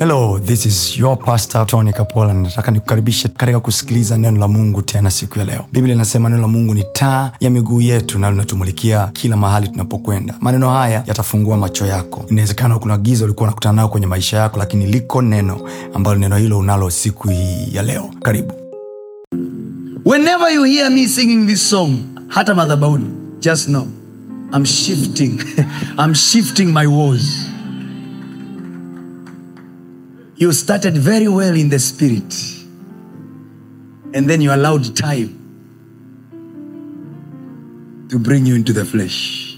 hello this is your pastor tony kapola nataka nikukaribishe katika kusikiliza neno la mungu tena siku ya leo biblia inasema neno la mungu ni taa ya miguu yetu na linatumulikia kila mahali tunapokwenda maneno haya yatafungua macho yako inawezekana kuna giza ulikuwa unakutana nayo kwenye maisha yako lakini liko neno ambalo neno hilo unalo siku hii ya leo karibu Whenever you hear me singing this song, hata madhabahuni, just know I'm shifting. I'm shifting my woes. You started very well in the spirit, and then you allowed time to bring you into the flesh.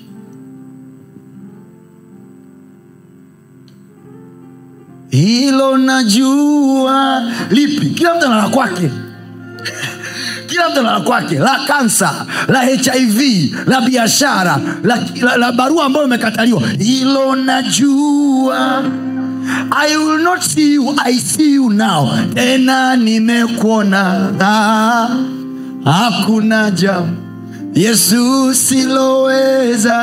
Hilo najua lipi? Kila mtu ana la kwake kila mtu ana la kwake la kansa la hiv la biashara la, la, la barua ambayo imekataliwa hilo najua i will not see you i see you now tena nimekuona Ah, hakuna jambo yesu siloweza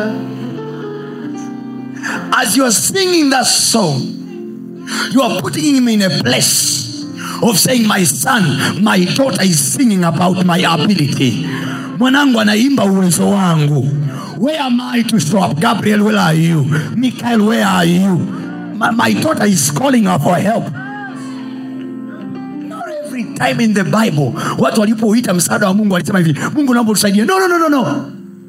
as you are singing that song you are putting him in a place of saying my son my daughter is singing about my ability mwanangu anaimba uwezo wangu where am i to show up gabriel where are you michael where are you my, my daughter is calling her for help Not every time in the bible watu walipouita msaada wa mungu walisema hivi mungu naomba tusaidie no, no, no, no, no.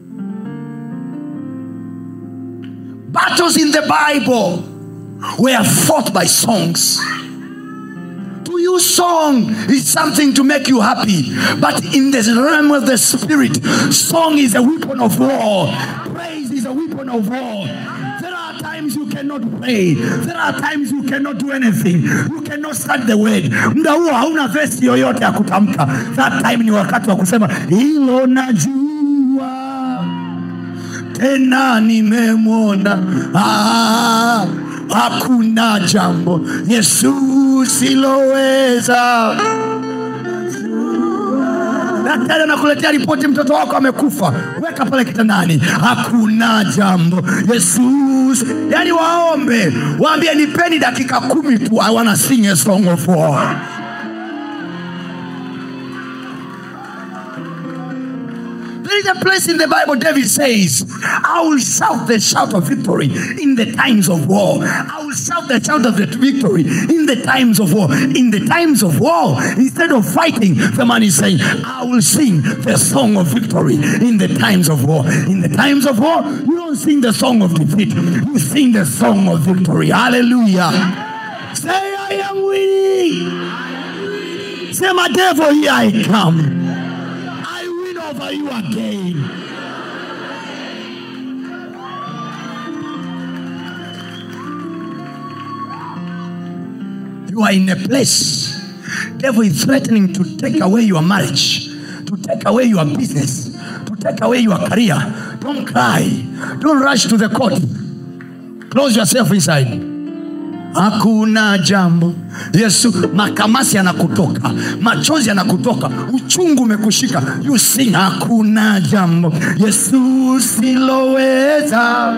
battles in the bible were fought by songs to you song is something to make you happy but in the realm of the spirit song is a weapon of war praise is a weapon of war there are times you cannot pray there are times you cannot do anything you cannot start the word muda huo hauna vesi yoyote ya kutamka that time ni wakati wa kusema hilo najua tena nimemwona ah, hakuna jambo yesu siloweza daktari anakuletea ripoti mtoto wako amekufa weka pale kitandani hakuna jambo yesu yani waombe waambie nipeni dakika kumi tu i wanna sing a song of war There is a place in the Bible, David says, I will shout the shout of victory in the times of war. I will shout the shout of the victory in the times of war. In the times of war, instead of fighting, the man is saying, I will sing the song of victory in the times of war. In the times of war, you don't sing the song of defeat, you sing the song of victory. Hallelujah. Say, I am winning. Say, my devil, here I come. I win over you again. You are in a place. Devil is threatening to take away your marriage, to take away your business, to take away your career. Don't cry. Don't rush to the court. Close yourself inside. hakuna jambo yesu makamasi yanakutoka machozi yanakutoka uchungu umekushika you sing hakuna jambo yesu siloweza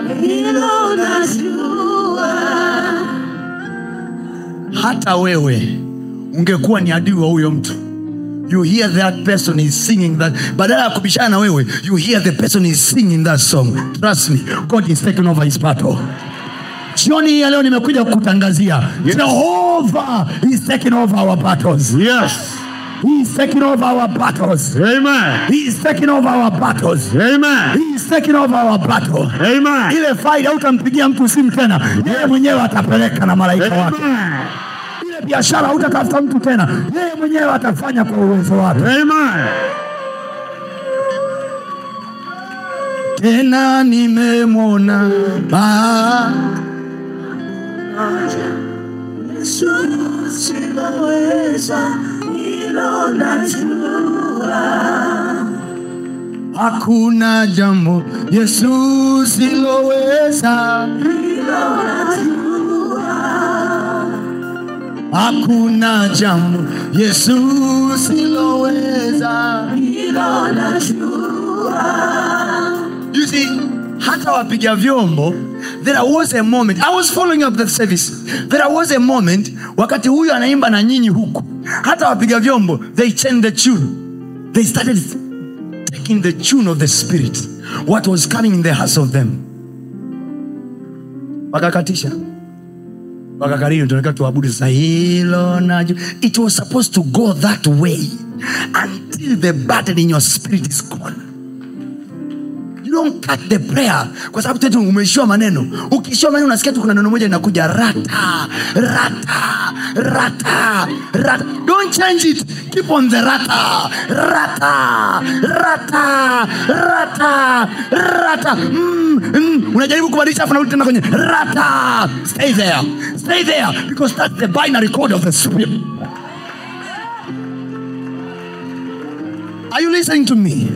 hata wewe ungekuwa ni adui wa huyo mtu you hear that person is singing that badala ya kubishana na wewe you hear the person is singing that song trust me god is taking over his battle jioni hii ya leo nimekuja kukutangazia jehova is taking over our battles Yes. he is taking over our battles Amen. he is taking over our battles Amen. he is taking over our battle Amen. ile faida utampigia mtu simu tena yeye mwenyewe atapeleka na malaika wake Amen. ile biashara hutatafuta mtu tena yeye mwenyewe atafanya kwa uwezo wake Amen. tena nimemwona Ba- hakuna jambo yesu siloweza hakuna jambo yesu siloweza You see, hata wapiga vyombo there was a moment i was following up the service there was a moment wakati huyu anaimba na nyinyi huku hata wapiga vyombo they changed the tune they started taking the tune of the spirit what was coming in the hearts of them wakakatisha wakakariri tunataka tuabudu sasa hilo naju it was supposed to go that way until the burden in your spirit is gone you don't cut the prayer kwa sababu tetu umeishiwa maneno ukiishiwa maneno unasikia tu kuna neno moja linakuja rata rata rata rata don't change it keep on the rata rata rata rata rata mm, mm. unajaribu kubadilisha afu narudi tena kwenye rata stay there stay there because that's the binary code of the spirit are you listening to me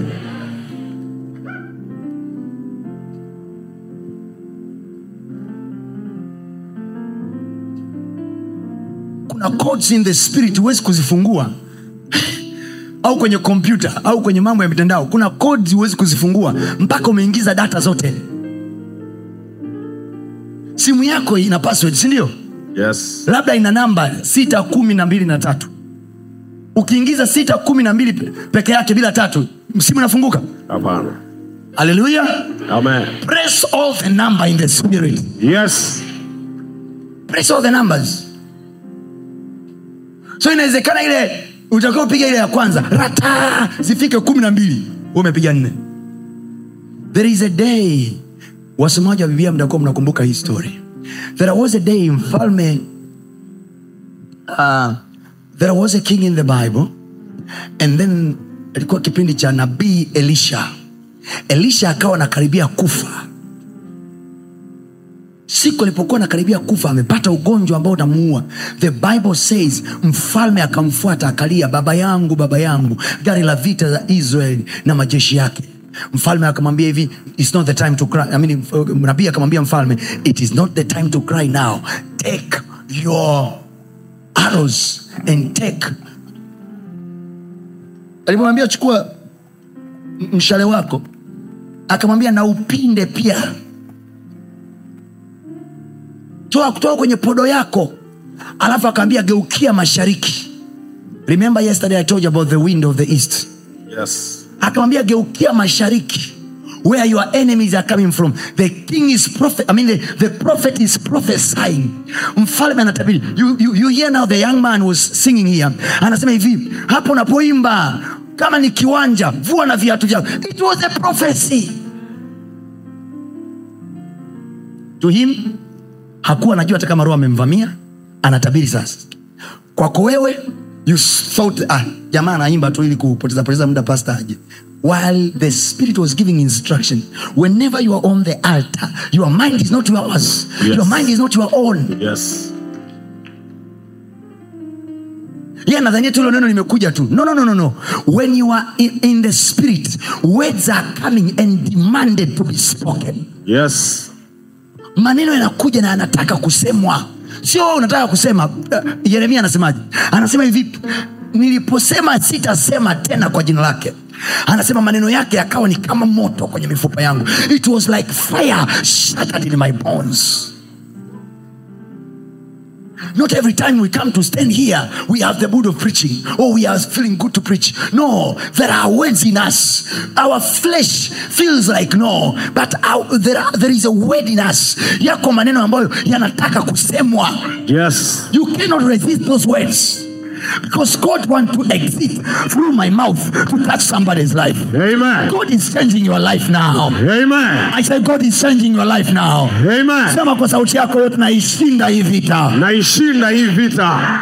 kuna codes in the spirit huwezi kuzifungua au kwenye kompyuta au kwenye mambo ya mitandao kuna codes huwezi kuzifungua mpaka umeingiza data zote simu yako ina password sindio Yes. labda ina namba sita kumi na mbili na tatu ukiingiza sita kumi na mbili pe- peke yake bila tatu simu inafunguka Hapana. haleluya Amen. press all the number in the spirit Yes. press all the numbers so inawezekana ile utakiwa upiga ile ya kwanza rata zifike kumi na mbili wewe umepiga nne there is a day wasomaji wa biblia mtakuwa mnakumbuka hii story there was a day mfalme uh, there was a king in the bible and then ilikuwa kipindi cha nabii elisha elisha akawa anakaribia kufa siku alipokuwa anakaribia kufa amepata ugonjwa ambao utamuua the bible says mfalme akamfuata akalia baba yangu baba yangu gari la vita za israeli na majeshi yake mfalme akamwambia hivi its not the time to cry I mean, nabii akamwambia mfalme it is not the time to cry now take your arrows and take alimwambia chukua m- mshale wako akamwambia na upinde pia toa kutoka kwenye podo yako alafu akaambia geukia mashariki remember yesterday i told you about the wind of the east Yes. akamwambia geukia mashariki where your enemies are coming from the king is prophet i mean the, the prophet is prophesying mfalme anatabiri you, you, you hear now the young man was singing here anasema hivi hapo unapoimba kama ni kiwanja vua na viatu vyako it was a prophecy to him hakuwa anajua hata kama roho amemvamia anatabiri sasa kwako wewe you thought ah, jamaa anaimba tu ili kupoteza poteza muda pasta aje while the spirit was giving instruction whenever you are on the altar your mind is not yours Yes. your mind is not your own Yes. ye nadhania tu hilo neno limekuja tu no, no, no, no, no. when you are in, in the spirit words are coming and demanded to be spoken Yes. maneno yanakuja na yanataka kusemwa sio wewe unataka kusema uh, yeremia anasemaje anasema hivi niliposema sitasema tena kwa jina lake anasema maneno yake yakawa ni kama moto kwenye mifupa yangu it was like fire shattered in my bones Not every time we come to stand here, we have the mood of preaching or we are feeling good to preach. No, there are words in us. Our flesh feels like no, but our, there, are, there is a word in us. Yako maneno ambayo yanataka kusemwa. Yes. You cannot resist those words because God wants to exit through my mouth to touch somebody's life. Amen. God is changing your life now. Amen. I say God is changing your life now. Amen. Sema kwa sauti yako yote, naishinda hii vita. Naishinda hii vita.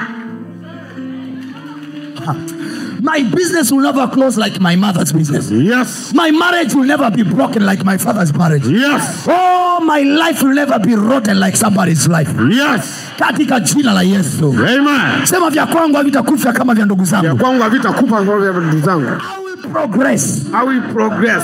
My business will never close like my mother's business. Yes. My marriage will never be broken like my father's marriage. Yes. Oh, my life will never be rotten like somebody's life. Yes. Katika jina la Yesu. Amen. Sema vya kwangu havitakufa kama vya ndugu Ya zangu. kwangu havitakupa kwa vya ndugu zangu. I will progress. I will progress.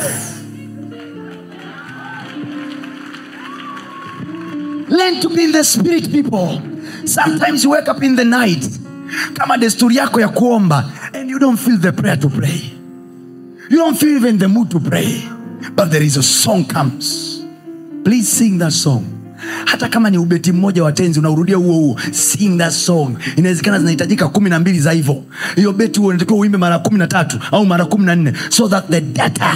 Learn to be in the spirit people. Sometimes you wake up in the night kama desturi yako ya kuomba and you don't feel the prayer to pray. You don't feel even the mood to pray. But there is a song comes. Please sing that song. hata kama ni ubeti mmoja wa tenzi unaurudia huo huo sing that song inawezekana zinahitajika kumi na mbili za hivyo hiyo beti huo unatakiwa uimbe mara kumi na tatu au mara kumi na nne so that the data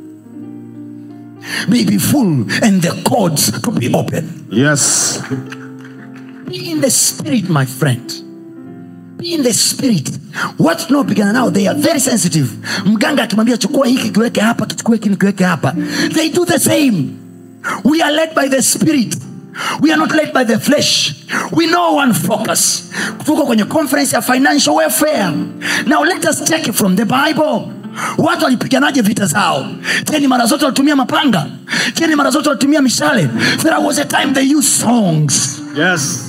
may be full and the codes to be open Yes. be in the spirit my friend be in the spirit watu tunaopigana nao they are very sensitive mganga akimwambia chukua hiki kiweke hapa kichukue hiki kiweke hapa they do the same we are led by the spirit we are not led by the flesh we know one focus tuko kwenye conference ya financial welfare now let us take it from the bible watu walipiganaje vita zao teni mara zote walitumia mapanga teni mara zote walitumia mishale there was a time they used songs Yes.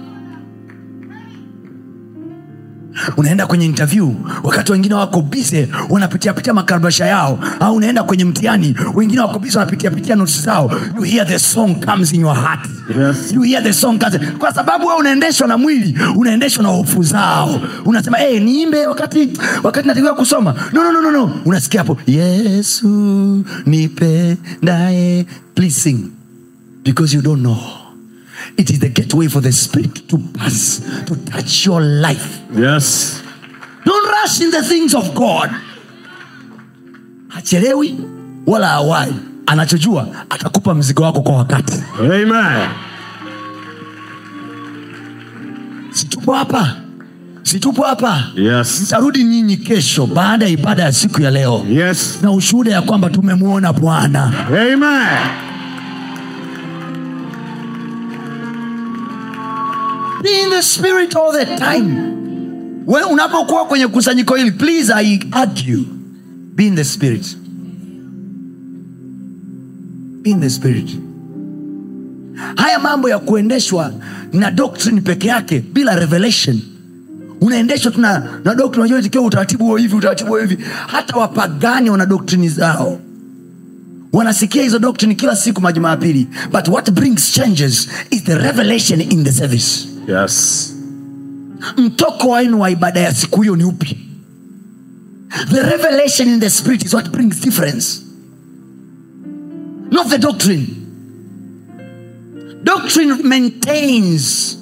unaenda kwenye interview wakati wengine wako bize wanapitiapitia makarabasha yao au unaenda kwenye mtihani wengine wako bize wanapitiapitia notes zao you hear the song comes in your heart Yes. you hear the song comes kwa sababu wewe unaendeshwa na mwili unaendeshwa na hofu zao unasema hey, niimbe wakati wakati natakiwa kusoma no, no, no, no, no. unasikia hapo yesu nipendaye please sing because you don't know it is the gateway for the spirit to pass to touch your life Yes. don't rush in the things of god hachelewi wala awai anachojua atakupa mzigo wako kwa wakati Amen. situpo hapa situpo hapa Yes. mtarudi nyinyi kesho baada ya ibada ya siku ya leo Yes. na ushuhuda ya kwamba tumemwona bwana Amen. Be in the spirit all the time we unapokuwa kwenye kusanyiko hili please i urge you be in the spirit be in the spirit haya mambo ya kuendeshwa na doctrine peke yake bila revelation unaendeshwa tu na na doctrine unajua tikiwa utaratibu huo hivi utaratibu huo hivi hata wapagani wana doctrine zao wanasikia hizo doctrine kila siku majumapili but what brings changes is the revelation in the service Yes. mtoko wenu wa ibada ya siku hiyo ni upi the revelation in the spirit is what brings difference not the doctrine doctrine maintains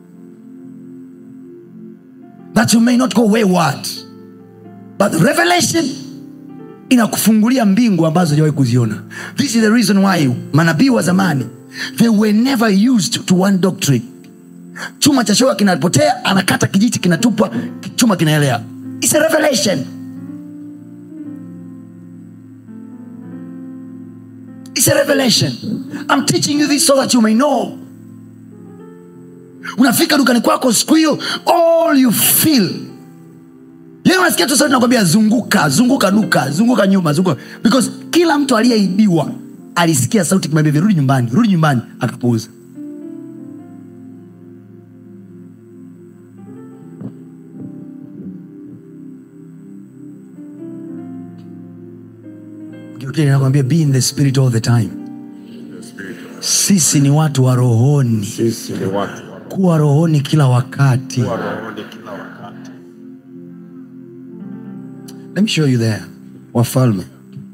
that you may not go wayward but revelation inakufungulia mbingu ambazo hujawahi kuziona this is the reason why manabii wa zamani they were never used to one doctrine chuma cha shoka kinapotea anakata kijiti kinatupwa chuma kinaelea It's a revelation It's a revelation I'm teaching you this so that you may know unafika dukani kwako siku hiyo all you feel Yeye unasikia tu sauti nakwambia zunguka zunguka duka zunguka nyuma zunguka because kila mtu aliyeibiwa alisikia sauti kimwambia rudi nyumbani rudi nyumbani akapuuza Geukia nakwambia be in the spirit all the time sisi ni watu wa rohoni Sisi ni watu wa kuwa rohoni kila wakati rohoni kila wakati. Let me show you there. Wafalme.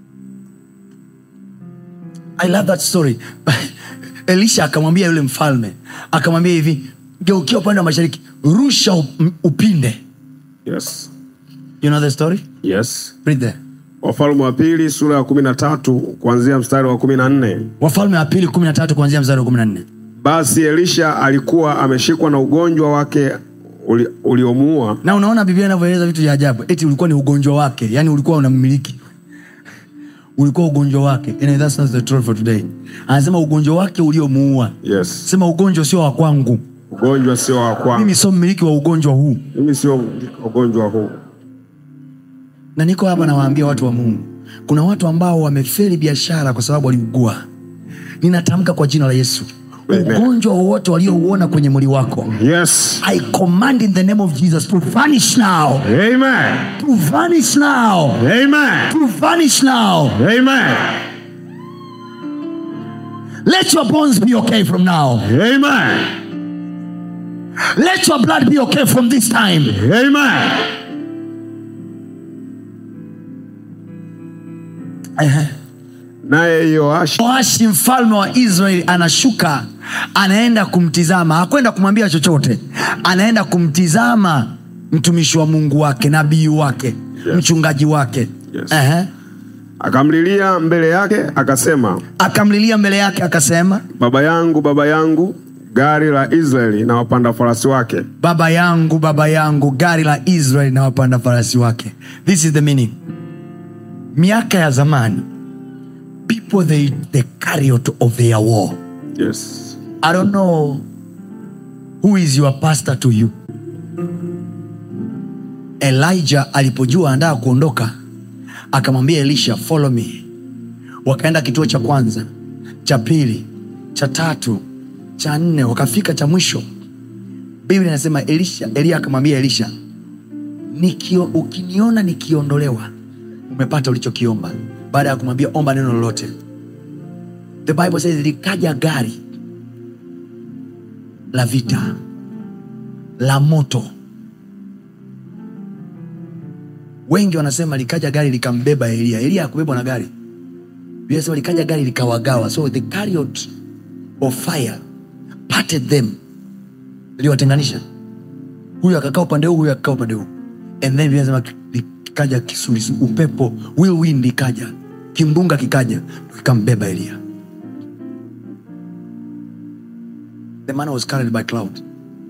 I love that story. Elisha akamwambia yule mfalme, akamwambia hivi, geukia upande wa mashariki, rusha up- upinde. Yes. You know the story? Yes. Read there. Wafalme wa pili sura ya kumi na tatu kuanzia mstari wa kumi na nne. Wafalme wa pili 13 kuanzia mstari wa 14. Basi Elisha alikuwa ameshikwa na ugonjwa wake uli- uliomuua Na unaona Biblia inavyoeleza vitu vya ajabu. Eti ulikuwa ni ugonjwa wake, yani ulikuwa unammiliki. Ulikuwa ugonjwa wake. And that's not the truth for today. Anasema ugonjwa wake uliomuua. yes. Sema ugonjwa sio wa kwangu. Ugonjwa sio wa kwangu, Mimi sio mmiliki wa ugonjwa huu. mimi sio ugonjwa huu. na niko hapa nawaambia watu wa mungu kuna watu ambao wamefeli biashara kwa sababu waliugua ninatamka kwa jina la yesu Amen. ugonjwa wowote waliouona kwenye mwili wako Yes. i command in the name of jesus to vanish now Amen. to vanish now Amen. to vanish now Amen. let your bones be okay from now Amen. let your blood be okay from this time Amen. Ehe. naye yoashi yoashi mfalme wa israeli anashuka anaenda kumtizama hakwenda kumwambia chochote anaenda kumtizama mtumishi wa mungu wake nabii wake Yes. mchungaji wake Yes. Ehe. akamlilia mbele yake akasema akamlilia mbele yake akasema baba yangu baba yangu gari la israeli na wapanda farasi wake baba yangu baba yangu gari la israeli na wapanda farasi wake this is the meaning miaka ya zamani people they, the chariot of their war yes. i don't know who is your pastor to you elijah alipojua andaa kuondoka akamwambia elisha follow me wakaenda kituo cha kwanza cha pili cha tatu cha nne wakafika cha mwisho biblia inasema elisha elia akamwambia elisha nikio, ukiniona nikiondolewa umepata ulichokiomba baada ya kumwambia omba neno lolote the bible says likaja gari la vita la moto wengi wanasema likaja gari likambeba elia elia akubebwa na gari Biblia inasema likaja gari likawagawa so the chariot of fire parted them iliwatenganisha huyu akakaa upande huu huyu akakaa upande huu and then Biblia inasema likaja kisulisu upepo whirlwind ikaja kimbunga kikaja kikambeba elia the man was carried by cloud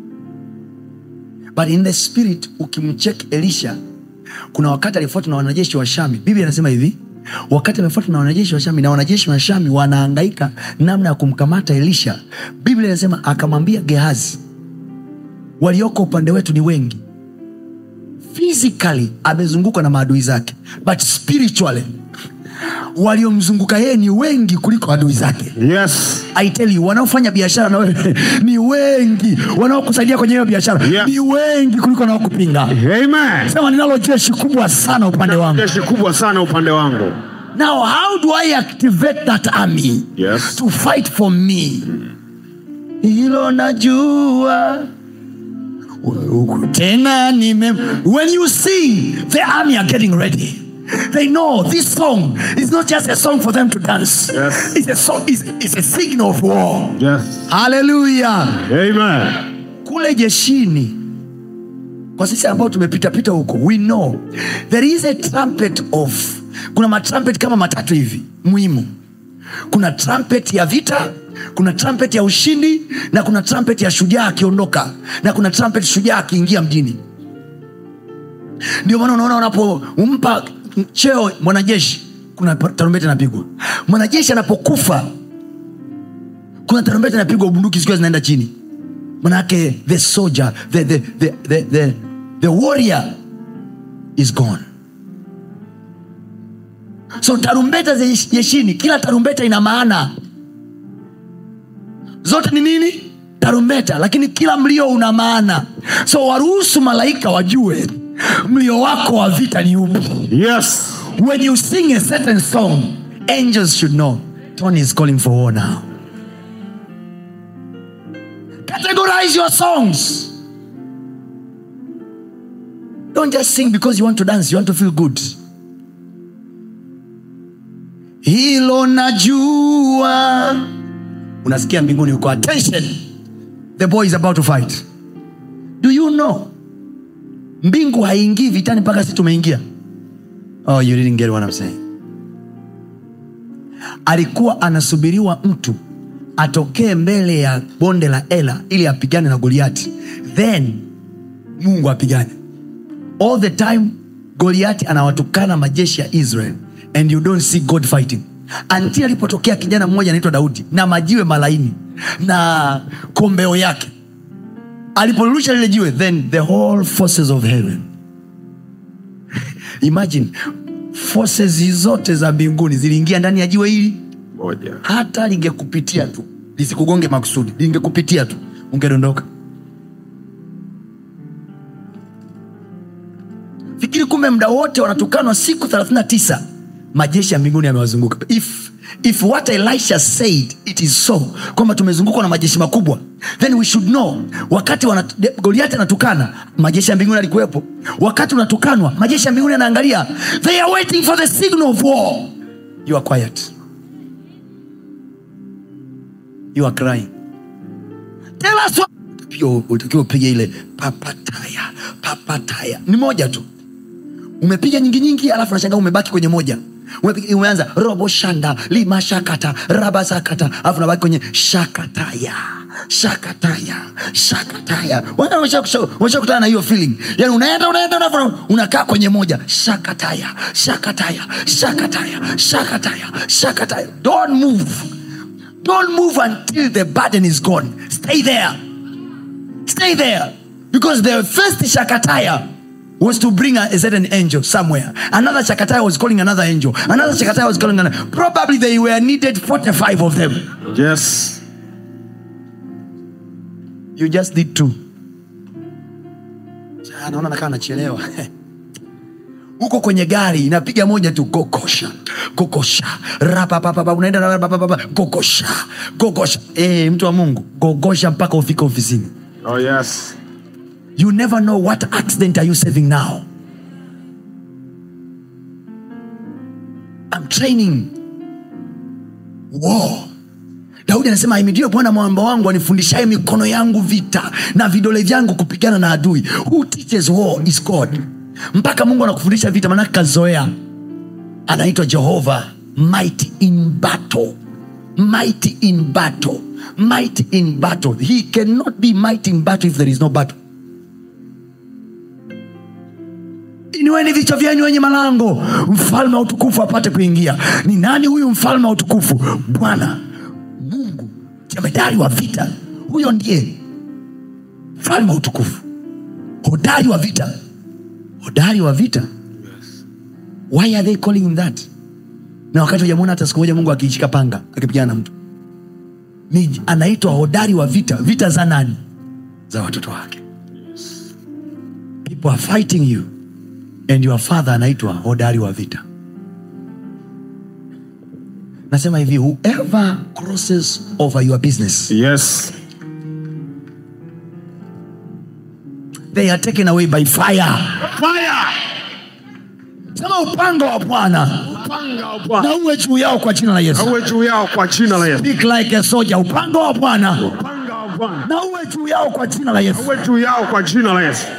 but in the spirit ukimcheck elisha kuna wakati alifuatwa na wanajeshi wa shami biblia anasema hivi wakati amefuatwa na wanajeshi wa shami na wanajeshi wa shami wanaangaika namna ya kumkamata elisha biblia inasema akamwambia gehazi walioko upande wetu ni wengi physically amezungukwa na maadui zake but spiritually waliomzunguka yeye ni wengi kuliko adui zake Yes. I tell you, wanaofanya biashara na wewe ni wengi wanaokusaidia kwenye hiyo biashara Yes. ni wengi kuliko wanaokupinga Amen. sema ninalo jeshi kubwa sana upande wangu jeshi kubwa sana upande wangu now how do i activate that army Yes. to fight for me hilo najua tena nime when you sing the army are getting ready they know this song is not just a song for them to dance Yes. it's a song it's, it's a signal of war yes. haleluya Amen. kule jeshini kwa sisi ambao tumepitapita huko we know there is a trumpet of kuna matrumpet kama matatu hivi muhimu kuna trumpet ya vita kuna trumpet ya ushindi na kuna trumpet ya shujaa akiondoka na kuna trumpet shujaa akiingia mjini ndio maana unaona unapompa cheo mwanajeshi kuna tarumbeta inapigwa mwanajeshi anapokufa kuna tarumbeta inapigwa bunduki zikiwa zinaenda chini manake the soldier the, the, the, the, the, the warrior is gone so tarumbeta za jeshini kila tarumbeta ina maana zote ni nini tarumbeta lakini kila mlio una maana so waruhusu malaika wajue mlio wako wa vita ni upi Yes. when you sing a certain song angels should know tony is calling for war now categorize your songs don't just sing because you want to dance you want to feel good hilo najua unasikia mbinguni uko attention the boy is about to fight do you know mbingu haingii vitani mpaka si tumeingia oh you didn't get what I'm saying alikuwa anasubiriwa mtu atokee mbele ya bonde la ela ili apigane na goliati then mungu apigane all the time goliati anawatukana majeshi ya israel and you don't see god fighting until alipotokea kijana mmoja anaitwa daudi na majiwe malaini na kombeo yake aliporusha lile jiwe then the whole forces of heaven imagine forces zote za mbinguni ziliingia ndani ya jiwe hili Moja. hata lingekupitia tu lisikugonge makusudi lingekupitia tu ungedondoka fikiri kumbe mda wote wanatukanwa siku 39 majeshi ya mbinguni yamewazunguka if, if what elisha said it is so kwamba tumezungukwa na majeshi makubwa then we should know wakati wanat- de- goliati anatukana majeshi ya mbinguni alikuwepo wakati unatukanwa majeshi ya mbinguni yanaangalia they are waiting for the signal of war you are quiet you are crying tell us what Utapiga- utakiwa upige ile papataya papataya ni moja tu umepiga nyingi nyingi alafu nashangaa umebaki kwenye moja Umepiga- umeanza robo shanda lima shakata raba sakata alafu unabaki kwenye shakataya shakataya shakataya Wana- washa- washa- washakutana na hiyo feeling yani unaenda unaenda unaenda, unakaa kwenye moja shakataya shakataya shakataya shakataya shakataya don't move don't move until the burden is gone stay there stay there because the first shakataya was to bring a, a certain angel somewhere another shakataya was calling another angel another shakataya was calling another probably they were needed 45 of them Yes. you just did two Ah, naona nakaa nachelewa huko kwenye gari inapiga moja tu gogosha gogosha rapapapapa unaenda rapapapapa gogosha gogosha eh mtu wa mungu gogosha mpaka ufike ofisini Oh yes. you never know what accident are you saving now i'm training war daudi anasema ahimidiwe bwana mwamba wangu anifundishaye mikono yangu vita na vidole vyangu kupigana na adui who teaches war is god mpaka mungu anakufundisha vita manake kazoea anaitwa jehova mighty in battle mighty in battle mighty in battle he cannot be mighty in battle if there is no battle inueni vichwa vyenyu wenye malango mfalme wa utukufu apate kuingia ni nani huyu mfalme wa utukufu bwana mungu jemedari wa vita huyo ndiye mfalme wa utukufu hodari wa vita hodari wa vita why are they calling him that na wakati hujamwona hata siku moja mungu akiishika panga akipigana na mtu ni anaitwa hodari wa vita vita za nani za watoto wake people are fighting you and your father anaitwa hodari wa vita nasema hivi whoever crosses over your business Yes. they are taken away by fire Fire. sema upanga wa bwana Upanga wa Bwana. na uwe juu yao kwa jina la yesu Uwe juu yao kwa jina la Yesu. Speak like a soldier upanga wa bwana Upanga wa Bwana. na uwe juu yao kwa jina la yesu Uwe juu yao kwa jina la Yesu.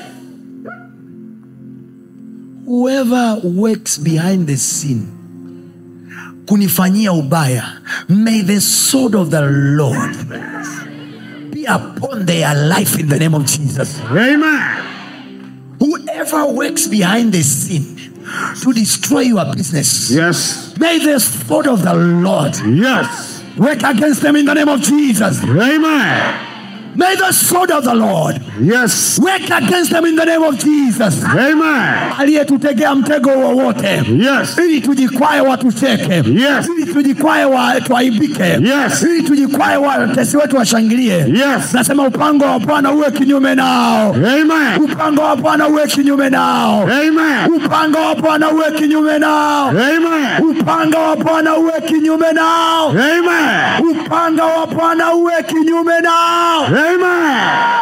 whoever works behind the scene kunifanyia ubaya may the sword of the lord be upon their life in the name of jesus Amen. whoever works behind the scene to destroy your business Yes. may the sword of the lord Yes. work against them in the name of jesus Amen. may the sword of the lord Yes. work against them in the name of jesus Amen. aliyetutegea mtego wowote Yes. ili tujikwae watucheke Yes. ili tujikwae wa, tuaibike Yes. ili tujikwae watesi wetu washangilie Yes. nasema upango wa bwana uwe kinyume nao Amen. upango wa bwana uwe kinyume nao Amen. upanga wa bwana uwe kinyume nao Amen. upanga wa bwana uwe kinyume nao Amen. upanga wa bwana uwe kinyume nao Amen.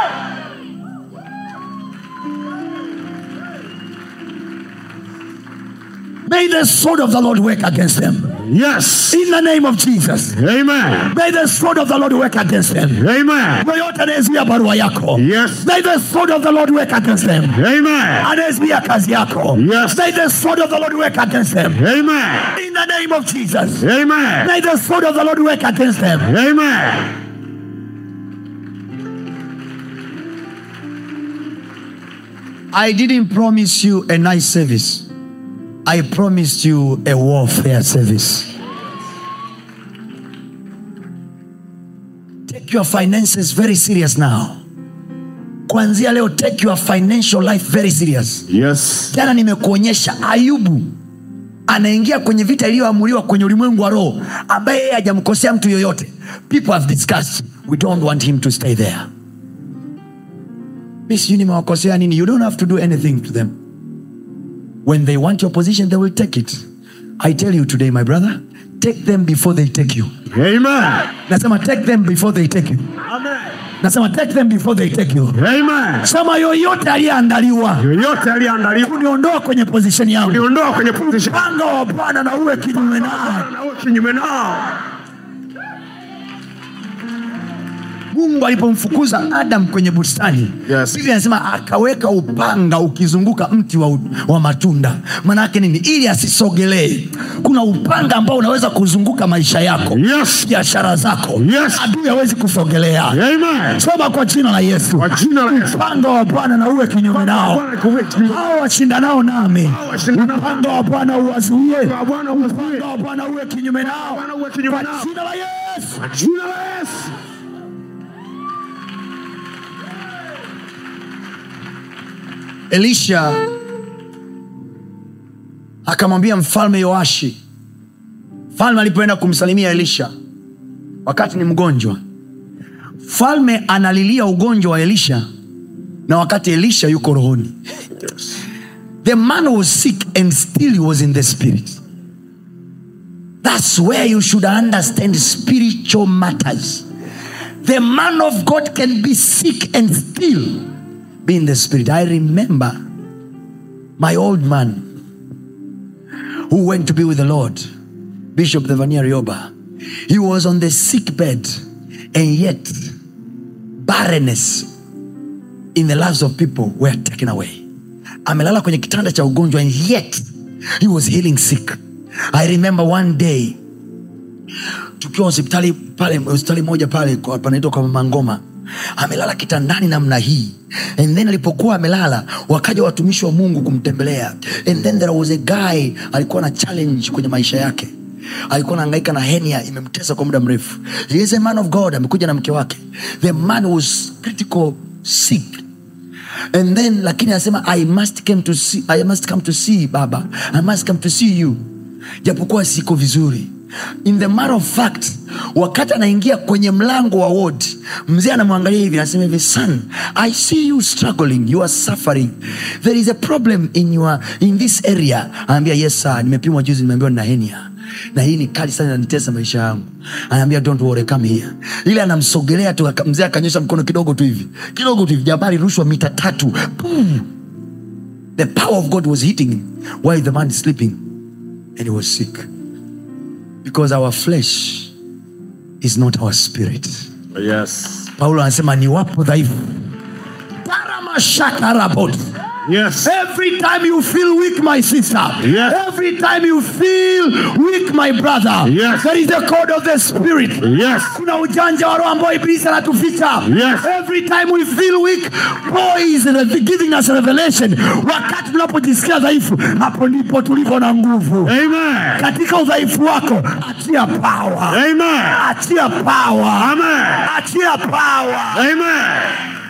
may the sword of the lord work against them Yes. in the name of jesus Amen. may the sword of the lord work against them Amen. yoyote anayezuia barua yako Yes. may the sword of the lord work against them Amen. anayezuia kazi yako Yes. may the sword of the lord work against them Amen. in the name of jesus Amen. may the sword of the lord work against them Amen. i didn't promise you a nice service i promised you a warfare service take your finances very serious now kuanzia leo take your financial life very serious Yes. jana nimekuonyesha ayubu anaingia kwenye vita iliyoamuliwa kwenye ulimwengu wa roho ambaye yeye hajamkosea mtu yoyote people have discussed we don't want him to stay there mi sijui nimewakosea nini you don't have to do anything to them when they want your position they will take it i tell you today my brother take them before they take you Amen. nasema take them before they take you Amen. nasema take them before they take you Amen. sema yoyote aliyeandaliwa Yoyote aliyeandaliwa kuniondoa kwenye position yangu kuniondoa kwenye position upanga wa bwana na uwe kinyume naye na uwe kinyume nao. mungu alipomfukuza adam kwenye bustani Yes. biblia anasema akaweka upanga ukizunguka mti wa, wa matunda maanaake nini ili asisogelee kuna upanga ambao unaweza kuzunguka maisha yako Yes. biashara zako Yes. adui hawezi kusogelea Amen. soma kwa jina la yesu Kwa jina la Yesu. upanga wa bwana na uwe kinyume nao Bwana kuwe kinyume. hao washindanao nami washindanao. upanga wa bwana uwazuie Wa Bwana uwazuie. upanga wa bwana uwe kinyume nao Bwana uwe kinyume kwa nao. jina la yesu Kwa jina la Yesu. elisha akamwambia mfalme yoashi mfalme alipoenda kumsalimia elisha wakati ni mgonjwa mfalme analilia ugonjwa wa elisha na wakati elisha yuko rohoni the man was sick and still he was in the spirit that's where you should understand spiritual matters the man of god can be sick and still be in the spirit i remember my old man who went to be with the lord bishop Devania Rioba he was on the sick bed and yet barrenness in the lives of people were taken away amelala kwenye kitanda cha ugonjwa and yet he was healing sick i remember one day tukiwa hospitali pale hospitali moja pale kwa- panaitwa kwa mama ngoma amelala kitandani namna hii and then alipokuwa amelala wakaja watumishi wa mungu kumtembelea and then there was a guy alikuwa na challenge kwenye maisha yake alikuwa naangaika na henia imemtesa kwa muda mrefu He is a man of god amekuja na mke wake the man was critical sick and then lakini anasema i must come to see, I must come to see baba i must come to see you japokuwa siko vizuri in the matter of fact wakati anaingia kwenye mlango wa ward mzee anamwangalia hivi anasema hivi son i see you struggling you are suffering there is a problem in, your, in this area anaambia yes sir nimepimwa juzi nimeambiwa nina henia na hii ni kali sana nanitesa maisha yangu anaambia don't worry come here ile anamsogelea tu aka- mzee akanyosha mkono kidogo tu hivi kidogo tu hivi jabari rushwa mita tatu Boom. the power of god was hitting him while the man is sleeping and he was sick because our flesh is not our spirit Yes. paulo anasema ni wapo dhaifu Paramashakarabot. Yes. Every time you feel weak, my sister. Yes. Every time you feel weak, my brother. Yes. There is a code of the spirit. Yes. kuna ujanja wa roho ambao ibilisi anatuficha Yes. every time we feel weak boy is re- giving us revelation wakati tunapojisikia dhaifu hapo ndipo tulivyo na nguvu Amen. katika udhaifu wako achia power Amen. achia power Amen. achia power Amen.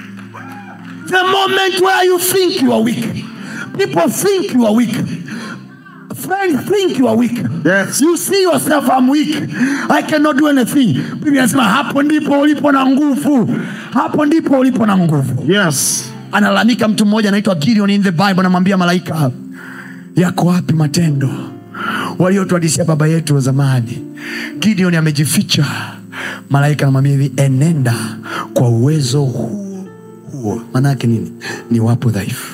the moment where you think you are weak people think you are weak friends think you are weak Yes. you see yourself I'm weak I cannot do anything Biblia inasema hapo ndipo ulipo na nguvu hapo ndipo ulipo na nguvu Yes. analalamika mtu mmoja anaitwa Gideon in the Bible anamwambia malaika yako wapi matendo waliotuadisia baba yetu wa zamani Gideon amejificha malaika anamwambia hivi enenda kwa uwezo huo huo maanaake nini ni wapo dhaifu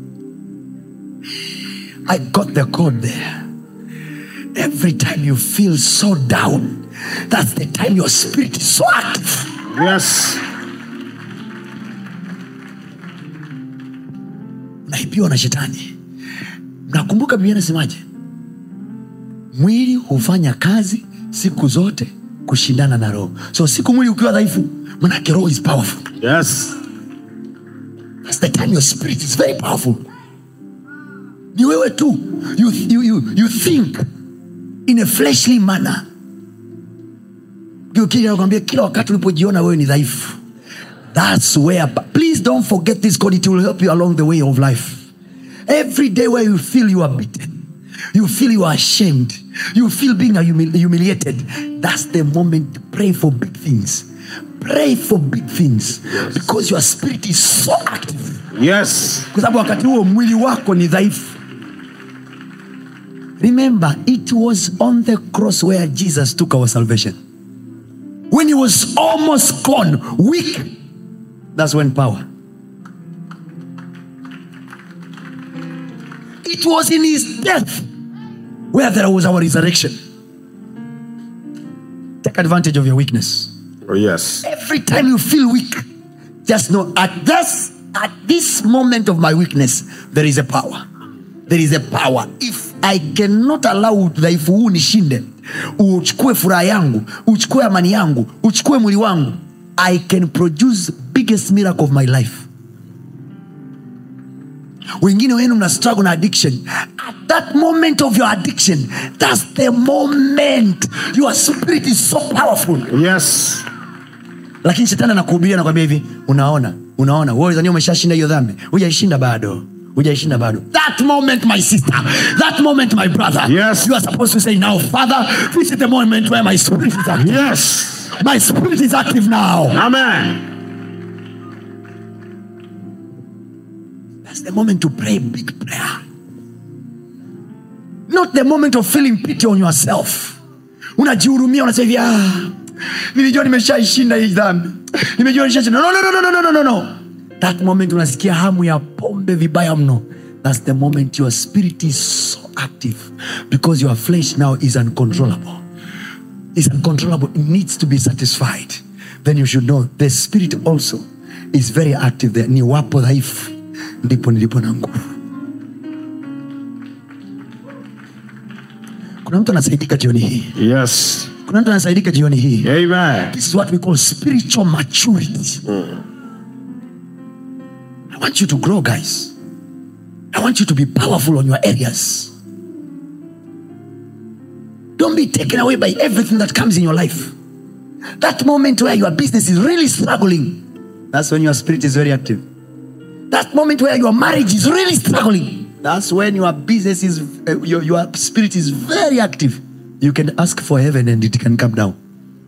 I got the code there every time you feel so down that's the time your spirit is so active Yes. naibiwa na shetani mnakumbuka biblia nasemaje mwili hufanya kazi siku zote kushindana na roho so siku mwili ukiwa dhaifu manake roho is powerful Yes. That's the time your spirit is very powerful ni wewe tu you, you, you, you think in a fleshly manner Ukija nakwambia kila wakati ulipojiona wewe ni dhaifu that's where please don't forget this god it will help you along the way of life every day where you feel you are beaten you feel you are ashamed you feel being humili- humiliated that's the moment to pray for big things pray for big things because your spirit is so active Yes. kwa sababu wakati huo mwili wako ni dhaifu remember it was on the cross where jesus took our salvation when he was almost gone weak that's when power it was in his death where there was our resurrection take advantage of your weakness Oh, yes. Every time you feel weak, just know at this at this moment of my weakness, there is a power. There is a power. If I cannot allow udhaifu huu nishinde, uchukue furaha yangu, uchukue amani yangu, uchukue mwili wangu, I can produce biggest miracle of my life. wengine wenu mna struggle na addiction at that moment of your addiction that's the moment your spirit is so powerful Yes. lakini shetani anakuhubiria nakwambia hivi unaona unaona wewe zania umeshashinda hiyo dhambi hujaishinda bado hujaishinda bado that moment my sister that moment my brother Yes. you are supposed to say now father this is the moment where my spirit is active Yes. my spirit is active now Amen. that's the moment to pray big prayer not the moment of feeling pity on yourself unajihurumia unasema hivi ah, nilijua nimeshaishinda hii dhambi nimejua nimeshashinda no, no, no, no, no, no, no, no. that moment unasikia hamu ya pombe vibaya mno that's the moment your spirit is so active because your flesh now is uncontrollable is uncontrollable it needs to be satisfied then you should know the spirit also is very active there ni wapo dhaifu ndipo nilipo na nguvu kuna mtu anasaidika jioni hii Yes. kuna mtu anasaidika jioni hii Amen. this is what we call spiritual maturity i want you to grow guys i want you to be powerful on your areas don't be taken away by everything that comes in your life that moment where your business is really struggling that's when your spirit is very active that moment where your marriage is really struggling that's when your business is uh, your, your spirit is very active you can ask for heaven and it can come down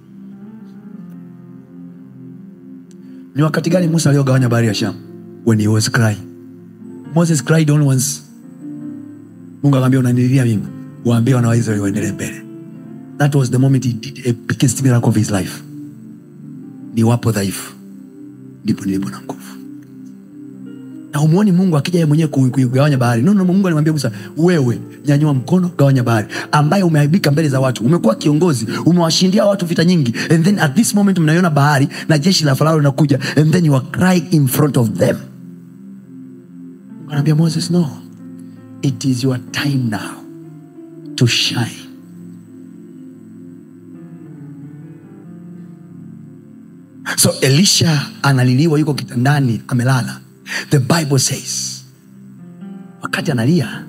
ni wakati gani musa aliogawanya bahari ya sham when he was crying moses cried only once mungu akamwambia unanililia mimi waambie wana wa israeli waendelee mbele that was the moment he did a biggest miracle of his life ni wapo dhaifu ndipo nilipo na nguvu na umwoni mungu akija ye mwenyewe ku- kuigawanya bahari no, no, mungu alimwambia musa wewe nyanyua mkono gawanya bahari ambaye umeaibika mbele za watu umekuwa kiongozi umewashindia watu vita nyingi and then at this moment mnaiona bahari na jeshi la farao linakuja and then you are crying in front of them Mungu anaambia moses no it is your time now to shine so elisha analiliwa yuko kitandani amelala the bible says wakati analia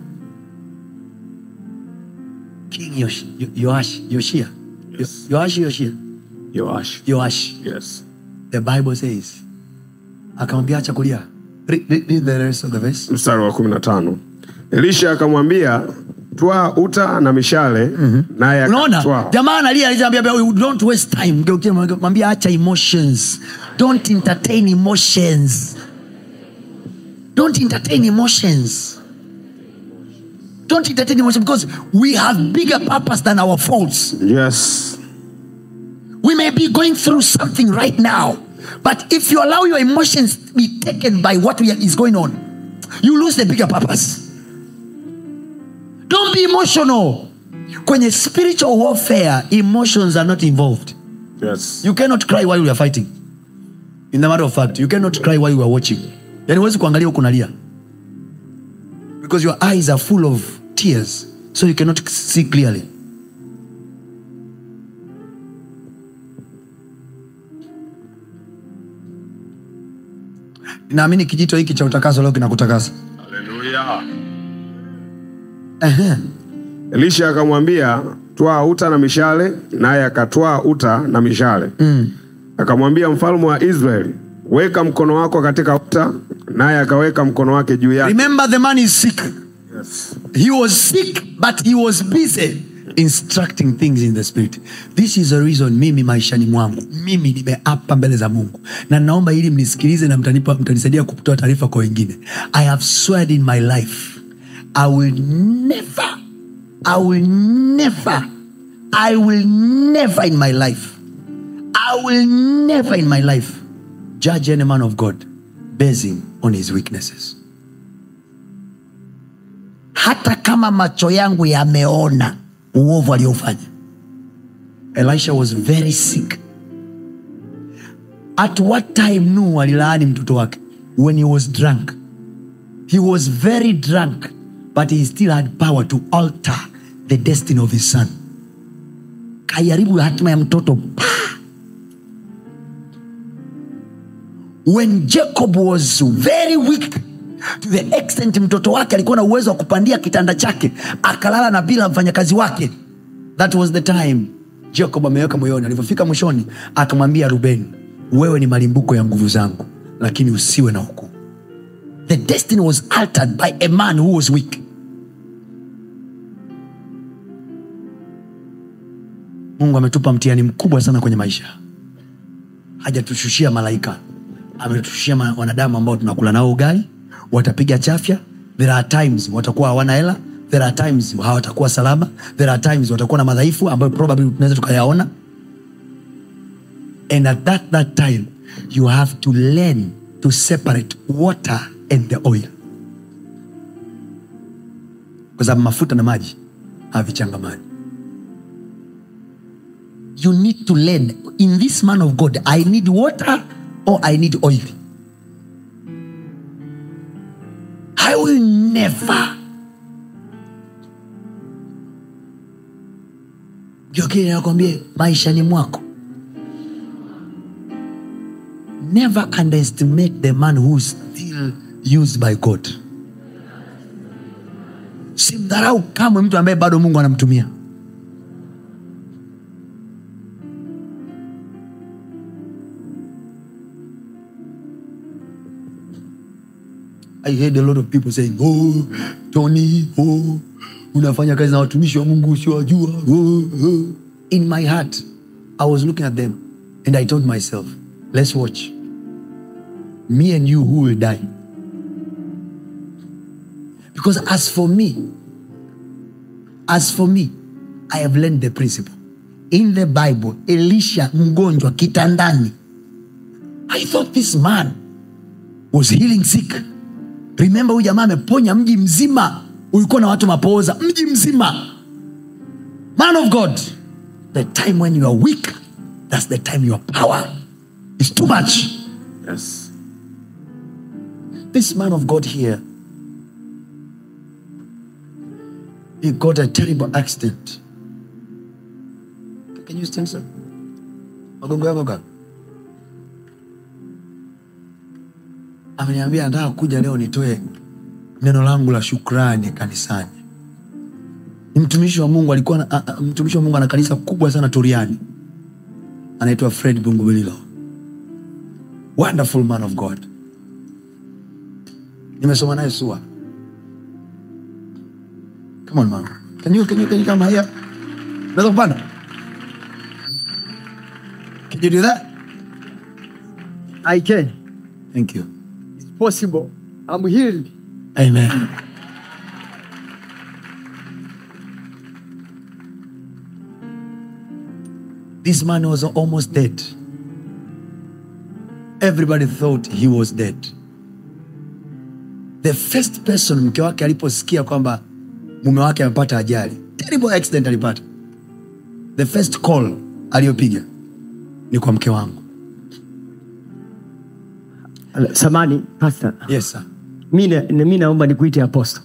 king Yosh, Yo- yoash yoshia Yes. Yo- yoashi yoshia Yoash. yoash Yes. the bible says akamwambia acha kulia read, read, read the rest of the verse Mstari wa kumi na tano. Elisha akamwambia twaa uta na mishale naye unaona akatwaa. jamaa analia aliambia don't waste time Mgeukie, mwambie acha emotions don't entertain emotions don't entertain emotions don't entertain emotions because we have bigger purpose than our faults Yes. we may be going through something right now but if you allow your emotions to be taken by what we- is going on you lose the bigger purpose don't be emotional kwenye spiritual warfare emotions are not involved Yes. you cannot cry while you are fighting in the matter of fact you cannot cry while you are watching yani huwezi kuangalia huku nalia because your eyes are full of tears so you cannot see clearly naamini kijito hiki cha utakaso leo kinakutakasa Haleluya. Ehe. Elisha akamwambia twaa uta na mishale, naye akatwaa uta na mishale. Akamwambia mfalme wa Israeli, weka mkono wako katika uta, naye akaweka mkono wake juu yake. remember the man is sick Yes. he was sick but he was busy instructing things in the spirit this is the reason mimi maishani mwangu mimi nimeapa mbele za mungu na naomba ili mnisikilize na mtanipa mtanisaidia kutoa taarifa kwa wengine i have sweared in my life i will never i will never i will never in my life i will never in my life judge any man of god basing on his weaknesses hata kama macho yangu yameona uovu aliofanya elisha was very sick at what time nuhu alilaani mtoto wake when he was drunk he was very drunk but he still had power to alter the destiny of his son kaiharibu hatima ya mtoto pa! when jacob was very weak to the extent mtoto wake alikuwa na uwezo wa kupandia kitanda chake akalala na bila mfanyakazi wake that was the time jacob ameweka moyoni alivyofika mwishoni akamwambia rubeni wewe ni malimbuko ya nguvu zangu lakini usiwe na hukumu the destiny was altered by a man who was weak mungu ametupa mtihani mkubwa sana kwenye maisha hajatushushia malaika ametushushia ma- wanadamu ambao tunakula nao ugali watapiga chafya there are times watakuwa hawana hela there are times hawatakuwa salama there are times watakuwa na madhaifu ambayo probably tunaweza tukayaona and at that, that time you have to learn to separate water and the oil kwa sababu mafuta na maji havichangamani you need to learn in this man of god i need water or i need oil i will never jokili nakwambie maishani mwako never underestimate the man who's still used by god simdharau kamwe mtu ambaye bado mungu anamtumia I heard a lot of people saying, oh, Tony, oh, unafanya kazi na watumishi wa Mungu usiwajua. Oh, oh. In my heart, I was looking at them and I told myself, let's watch. Me and you, who will die? Because as for me, as for me, I have learned the principle. In the Bible, Elisha mgonjwa kitandani. I thought this man was healing sick remember huyu jamaa ameponya mji mzima ulikuwa na watu mapooza mji mzima man of god the time when you are weak that's the time your power is too much Yes. this man of god here he got a terrible accident can you stand sir magongo yako kaka ameniambia nataka kuja leo nitoe neno langu la shukrani kanisani ni mtumishi wa mungu alikuwa na, a, a, mtumishi wa mungu ana kanisa kubwa sana turiani anaitwa fred bungubelilo wonderful man of god nimesoma naye sua come on man can you, can you, can you come here unaweza kupanda can you do that I can. thank you It's possible. I'm healed. amen this man was almost dead everybody thought he was dead the first person mke wake aliposikia kwamba mume wake amepata ajali terrible accident alipata the first call aliyopiga ni kwa mke wangu Samani, pastor. yes sir Mi na- na- mi naomba nikuite apostle.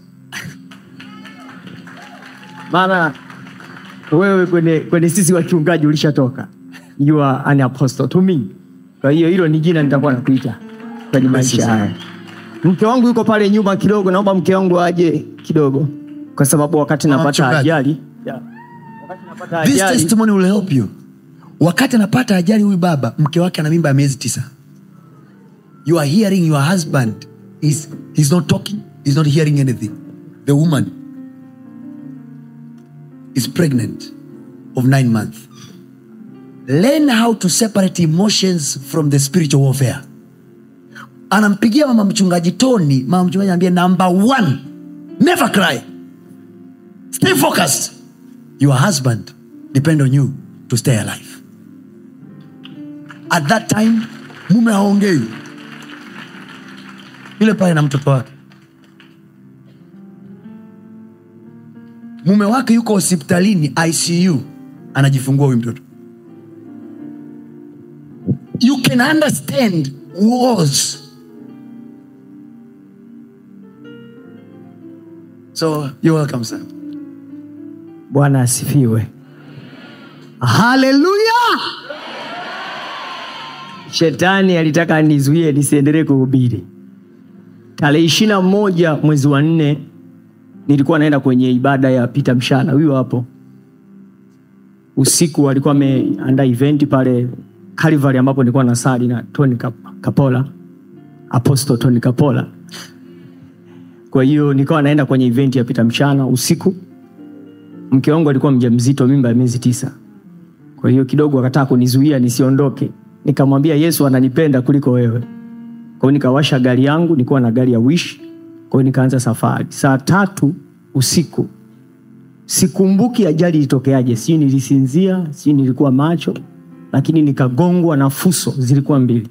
Maana wewe kwenye, kwenye sisi wachungaji ulishatoka. You are an apostle to me. Kwa hiyo hilo ni jina nitakuwa nakuita kwenye maisha sir. haya. Mke wangu yuko pale nyuma kidogo, naomba mke wangu aje kidogo, kwa sababu wakati Mama napata mchungaji. ajali yeah. wakati napata this ajali testimony will help you wakati anapata ajali huyu baba mke wake ana mimba ya miezi tisa you are hearing your husband is he's not talking he's not hearing anything the woman is pregnant of nine months learn how to separate emotions from the spiritual warfare anampigia mama mchungaji toni mama mchungaji anaambia number one never cry stay focused your husband depend on you to stay alive at that time mume haongei yule pale na mtoto wake mume wake yuko hospitalini icu anajifungua huyu mtoto you can understand wars. So you're welcome, sir. bwana asifiwe haleluya shetani alitaka nizuie nisiendelee kuhubiri tarehe ishiri na moja mwezi wa nne nilikuwa naenda kwenye ibada ya pita mshana huyo hapo usiku alikuwa ameandaa eventi pale Calvary ambapo nilikuwa nasali na Tony Kap- Kapola Apostle Tony Kapola kwa hiyo nikawa naenda kwenye eventi ya pita mchana usiku mke wangu alikuwa mjamzito mimba ya miezi tisa kwa hiyo kidogo akataka kunizuia nisiondoke nikamwambia yesu ananipenda kuliko wewe kwa hiyo nikawasha gari yangu nilikuwa na gari ya wish kwa hiyo nikaanza safari saa tatu usiku sikumbuki ajali ilitokeaje sijui nilisinzia sijui nilikuwa macho lakini nikagongwa na fuso zilikuwa mbili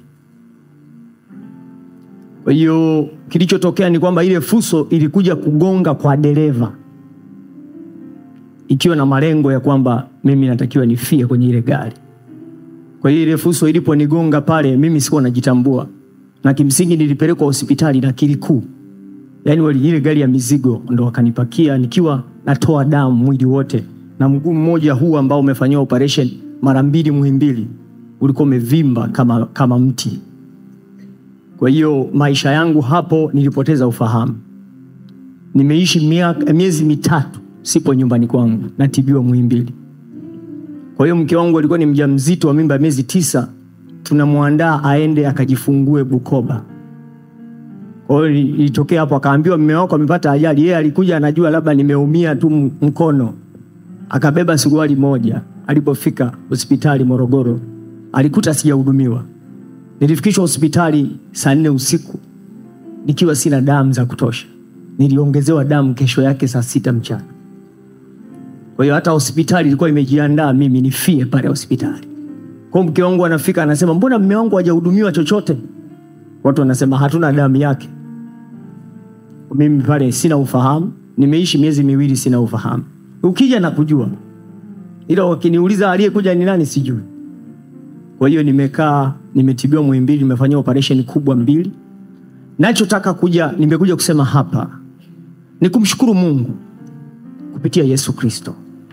kwa hiyo kilichotokea ni kwamba ile fuso ilikuja kugonga kwa dereva ikiwa na malengo ya kwamba mimi natakiwa nifie kwenye ile gari kwa hiyo ile fuso iliponigonga pale mimi sikuwa najitambua na kimsingi nilipelekwa hospitali na kilikuu yaani wali- ile gari ya mizigo ndo wakanipakia nikiwa natoa damu mwili wote na mguu mmoja huu ambao umefanyiwa operation mara mbili muhimbili ulikuwa umevimba kama, kama mti kwa hiyo maisha yangu hapo nilipoteza ufahamu nimeishi miaka- miezi mitatu sipo nyumbani kwangu natibiwa muhimbili kwa hiyo mke wangu alikuwa ni mjamzito wa mimba ya miezi tisa tunamwandaa aende akajifungue bukoba kwa hiyo ili- ilitokea hapo akaambiwa mme wako amepata ajali yeye alikuja anajua labda nimeumia tu m- mkono akabeba suruali moja alipofika hospitali morogoro alikuta sijahudumiwa nilifikishwa hospitali saa nne usiku nikiwa sina damu za kutosha niliongezewa damu kesho yake saa sita mchana kwa hiyo hata hospitali ilikuwa imejiandaa mimi nifie pale hospitali kwa hiyo mke wangu anafika anasema mbona mme wangu hajahudumiwa chochote watu wanasema hatuna damu yake mimi pale sina ufahamu nimeishi miezi miwili sina ufahamu ukija na kujua ila wakiniuliza aliyekuja ni nani sijui kwa hiyo nimekaa nimetibiwa muhimbili nimefanyia operation kubwa mbili nachotaka kuja nimekuja kusema hapa ni kumshukuru mungu kupitia yesu kristo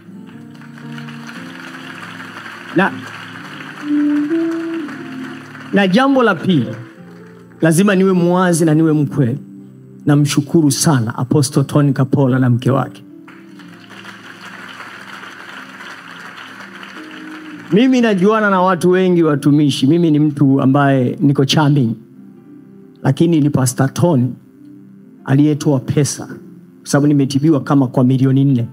na, na jambo la pili lazima niwe mwazi na niwe mkweli namshukuru sana apostle tony kapola na mke wake mimi najuana na watu wengi watumishi mimi ni mtu ambaye niko charming lakini ni pastor tony aliyetoa pesa kwa sababu nimetibiwa kama kwa milioni nne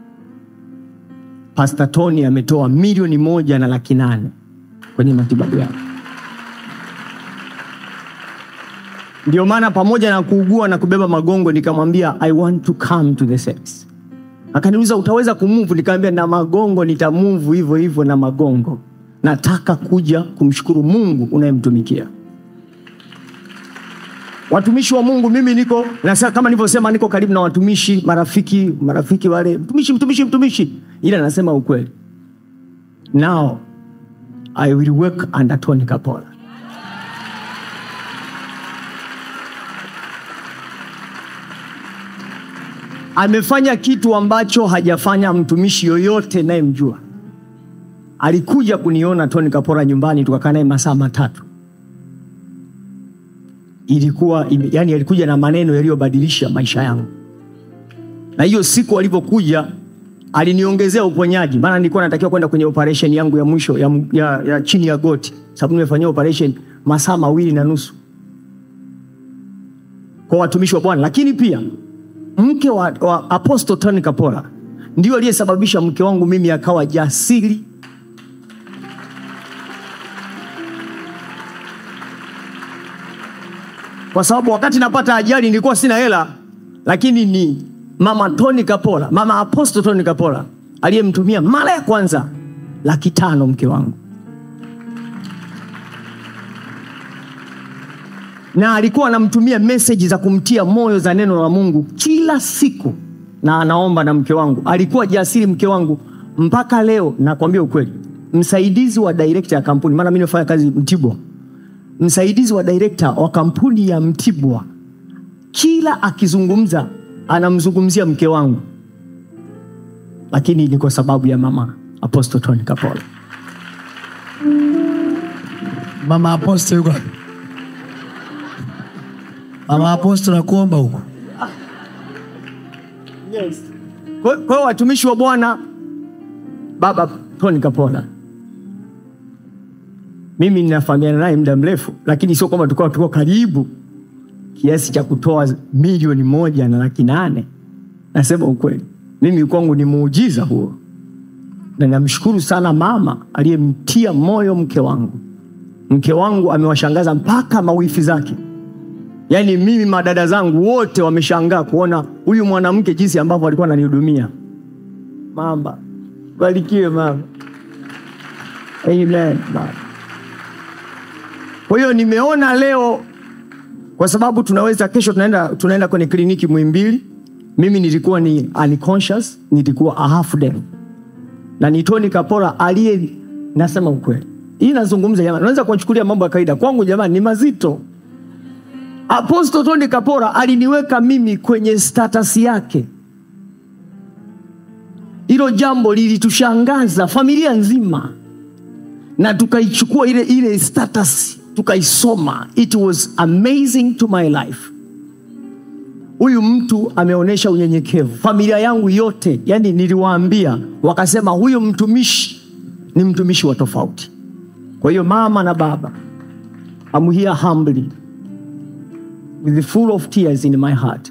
pastor tony ametoa milioni moja na laki nane kwenye matibabu yake ndio maana pamoja na kuugua na kubeba magongo nikamwambia i want to come to the service akaniuliza utaweza kumuvu nikamwambia na magongo nitamuvu hivyo hivyo na magongo nataka kuja kumshukuru mungu unayemtumikia watumishi wa mungu mimi niko nasa, kama nilivyosema niko karibu na watumishi marafiki marafiki wale mtumishi mtumishi mtumishi ila nasema ukweli now i will work under tony kapola amefanya kitu ambacho hajafanya mtumishi yoyote nayemjua alikuja kuniona tony kapora nyumbani tukakaa naye masaa matatu ilikuwa ime- yani alikuja na maneno yaliyobadilisha maisha yangu na hiyo siku alivyokuja aliniongezea uponyaji maana nilikuwa natakiwa kwenda kwenye operation yangu ya mwisho ya, ya, ya chini ya goti sababu nimefanyia operation masaa mawili na nusu kwa watumishi wa bwana lakini pia mke wa, wa apostle tony kapola ndio aliyesababisha mke wangu mimi akawa jasiri kwa sababu wakati napata ajali nilikuwa sina hela lakini ni mama tony kapola mama apostle tony kapola aliyemtumia mara ya kwanza laki tano mke wangu na alikuwa anamtumia meseji za kumtia moyo za neno la mungu kila siku na anaomba na mke wangu alikuwa jasiri mke wangu mpaka leo nakwambia ukweli msaidizi wa director ya kampuni maana mi nimefanya kazi mtibwa msaidizi wa director wa kampuni ya mtibwa kila akizungumza anamzungumzia mke wangu lakini ni kwa sababu ya mama apostle tony kapola mama aposto yuko wapi? mama aposto nakuomba huko kwa kwa hiyo watumishi wa bwana baba tony kapola mimi ninafahamiana naye muda mrefu lakini sio kwamba tulikuwa tuko karibu kiasi cha kutoa milioni moja na laki nane nasema ukweli mimi kwangu ni muujiza huo na namshukuru sana mama aliyemtia moyo mke wangu mke wangu amewashangaza mpaka mawifi zake yaani mimi madada zangu wote wameshangaa kuona huyu mwanamke jinsi ambavyo alikuwa ananihudumia mama barikiwe mama amen mama kwa hiyo nimeona leo kwa sababu tunaweza kesho tunaenda, tunaenda kwenye kliniki mwimbili mimi nilikuwa ni unconscious nilikuwa a half deaf na ni Tony Kapora aliye nasema ukweli hii nazungumza jamani unaweza kuwachukulia mambo ya kawaida kwangu jamani ni mazito Apostle Tony Kapora aliniweka mimi kwenye status yake hilo jambo lilitushangaza familia nzima na tukaichukua ile ile status tukaisoma it was amazing to my life huyu mtu ameonyesha unyenyekevu familia yangu yote yani niliwaambia wakasema huyu mtumishi ni mtumishi wa tofauti kwa hiyo mama na baba I'm here humbly with the full of tears in my heart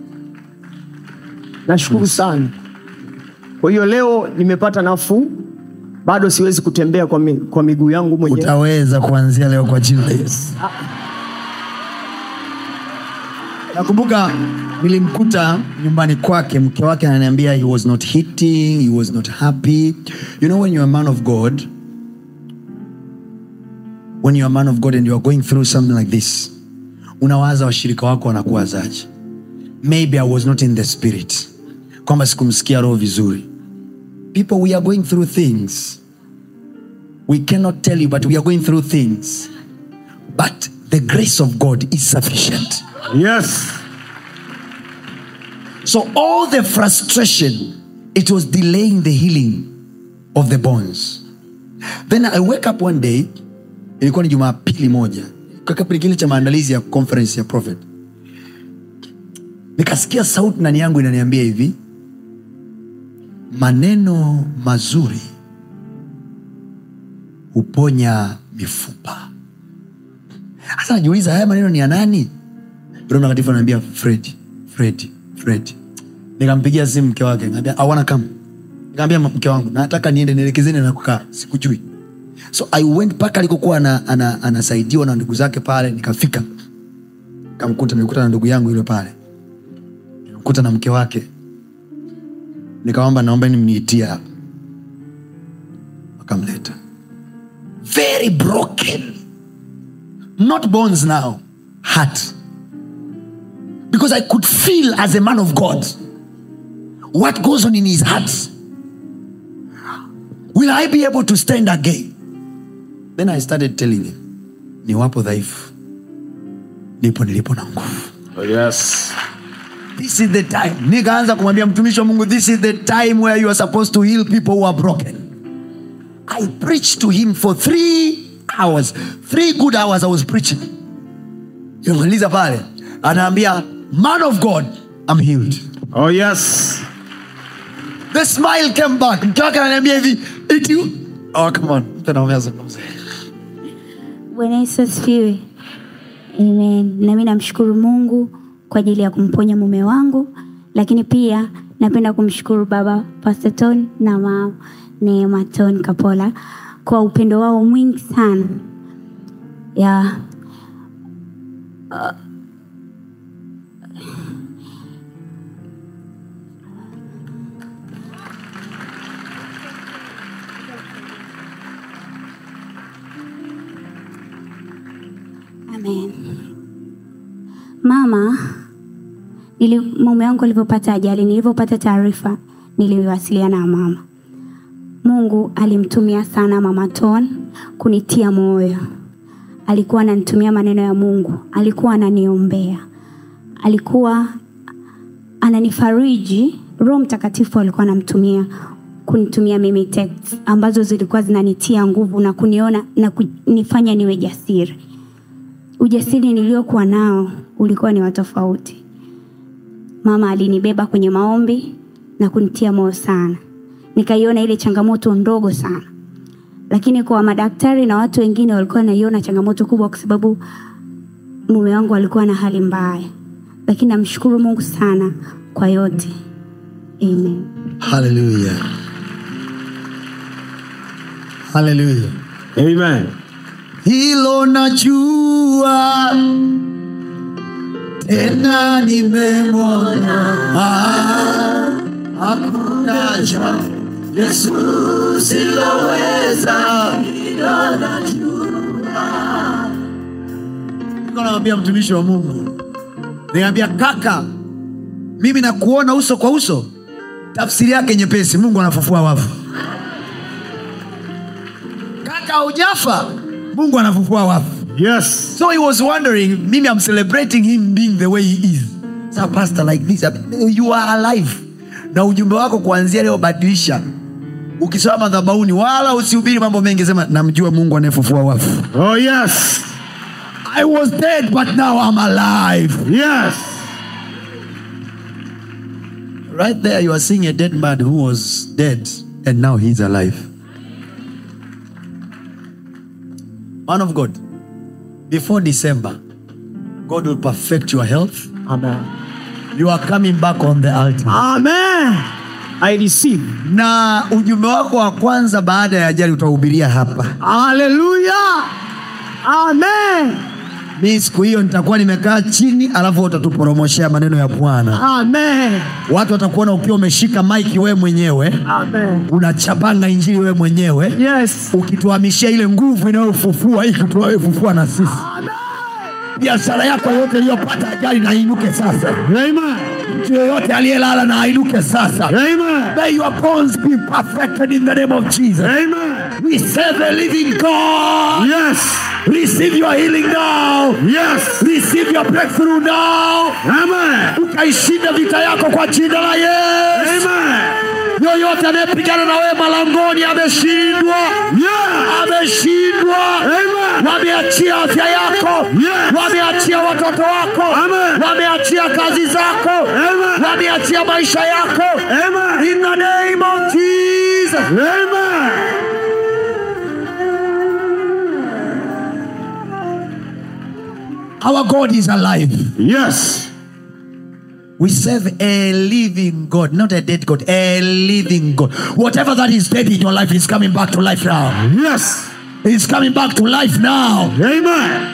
nashukuru sana kwa hiyo leo nimepata nafuu bado siwezi kutembea kwa, mi, kwa miguu yangu mwenyewe utaweza kuanzia leo kwa jina la Yesu. Nakumbuka nilimkuta nyumbani kwake, mke wake ananiambia he was not hitting, he was not happy. You know when you're a man of God, when you're a man of God and you are going through something like this, unawaza washirika wako wanakuwazaje? Maybe I was not in the spirit, kwamba sikumsikia roho vizuri. People, we are going through things. We cannot tell you, but we are going through things. But the grace of God is sufficient. Yes. So all the frustration, it was delaying the healing of the bones. Then I wake up one day, ilikuwa ni Jumapili moja, kwa kipindi kile cha maandalizi ya conference ya prophet, nikasikia sauti ndani yangu inaniambia hivi, maneno mazuri huponya mifupa. Sasa najiuliza haya maneno ni ya nani? Roho Mtakatifu ananiambia Fred, Fred, Fred. Nikampigia simu mke wake, nikamwambia I wanna come. Nikamwambia mke wangu, nataka niende nielekezeni na kukaa, sikujui. So I went mpaka alikokuwa ana, ana, anasaidiwa na ndugu zake pale, nikafika. Nikamkuta, nilikuta na ndugu yangu yule pale. Nikamkuta na mke wake. Nikamwomba naomba nimniitie hapa. Wakamleta. Very broken. Not bones now, heart because I could feel as a man of God what goes on in his heart. Will I be able to stand again? Then I started telling him, niwapo dhaifu, nipo nilipo na nguvu. Yes. This is the time. Nikaanza kumwambia mtumishi wa Mungu, this is the time where you are supposed to heal people who are broken. I preached to him for three hours. Three good hours I was preaching. Nimemaliza pale, anaambia man of God, I'm healed. Oh yes. The smile came back. Mke wake ananiambia hivi, it you. Oh, come on. Mtu anaongea zungumza. Bwana Yesu asifiwe. Amen. Nami namshukuru Mungu kwa ajili ya kumponya mume wangu, lakini pia napenda kumshukuru baba Pastor Ton na mama Neema Ton Kapola kwa upendo wao mwingi sana ya Amen. Mama, nili, mume wangu alivyopata ajali, nilivyopata taarifa, niliwasiliana na mama. mungu alimtumia sana mama ton kunitia moyo alikuwa ananitumia maneno ya mungu alikuwa ananiombea alikuwa ananifariji roho mtakatifu alikuwa anamtumia kunitumia mimi text ambazo zilikuwa zinanitia nguvu na kuniona na kunifanya niwe jasiri ujasiri niliokuwa nao ulikuwa ni watofauti mama alinibeba kwenye maombi na kunitia moyo sana nikaiona ile changamoto ndogo sana lakini kwa madaktari na watu wengine walikuwa wanaiona changamoto kubwa kwa sababu mume wangu alikuwa na hali mbaya lakini namshukuru mungu sana kwa yote amen haleluya haleluya Amen. hilo najua tena nimemwona Ah, hakuna jambo yesu siloweza hilo najua Nilikuwa namwambia mtumishi wa mungu niambia kaka mimi nakuona uso kwa uso tafsiri yake nyepesi mungu anafufua wafu kaka haujafa mungu anafufua wafu Yes. so he was wondering mimi i'm celebrating him being the way he is so pastor like this you are alive na ujumbe wako kuanzia leo badilisha ukisoma madhabauni wala usihubiri mambo mengi sema namjua mungu anayefufua wafu Oh, yes. i was dead but now i'm alive Yes. right there you are seeing a dead man who was dead and now he's alive man of god before december god will perfect your health Amen. you are coming back on the altar Amen. I receive. na ujumbe wako wa kwanza baada ya ajali utahubiria hapa Hallelujah. Amen. mi siku hiyo nitakuwa nimekaa chini alafu utatupromoshea maneno ya bwana Amen. watu watakuona ukiwa umeshika maiki wewe mwenyewe Amen. unachapanga injili wewe mwenyewe Yes. ukituhamishia ile nguvu inayofufua hii kutuafufua na sisi biashara yako yote iliyopata ajali na inuke sasa Amen. mtu yoyote aliyelala na ainuke sasa Amen. may your bones be perfected in the name of jesus Amen. we serve a living god Yes. receive your healing now Yes. receive your breakthrough now Amen. ukaishinda vita yako kwa jina la yesu Amen. yoyote anayepigana na wewe malangoni ameshindwa Yeah. ameshindwa Amen. wameachia afya yako Yes. wameachia watoto wako Amen. wameachia kazi zako Amen. wameachia maisha yako Amen. in the name of jesus Amen. our god is alive Yes. we serve a living god not a dead god a living god whatever that is dead in your life is coming back to life now Yes. it's coming back to life now Amen.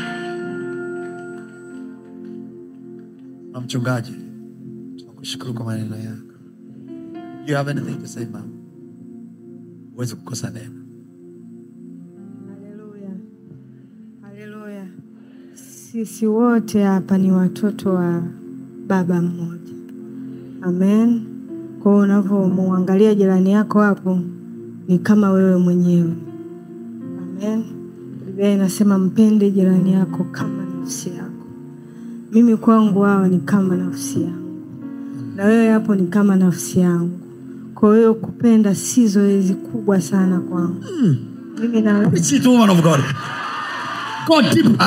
na mchungaji tunakushukuru kwa maneno yako you have anything to say mama huwezi kukosa neno Haleluya. Haleluya. Sisi wote hapa ni watoto wa baba mmoja. Amen. Kwa hiyo unavyomwangalia jirani yako hapo ni kama wewe mwenyewe. Amen. Biblia inasema mpende jirani yako kama nafsi yako. Mimi kwangu hawa ni kama nafsi yangu, na wewe hapo ni kama nafsi yangu. Kwa hiyo kupenda si zoezi kubwa sana kwangu. Mimi na wewe Preach it, woman of god go deeper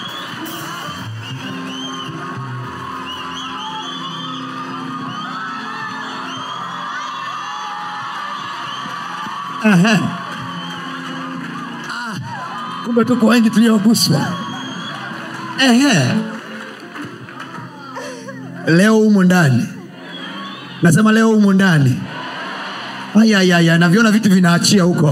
Aha. Ah, kumbe tuko wengi tulioguswa Ehe. leo humu ndani nasema leo humu ndani ayayaya naviona vitu vinaachia huko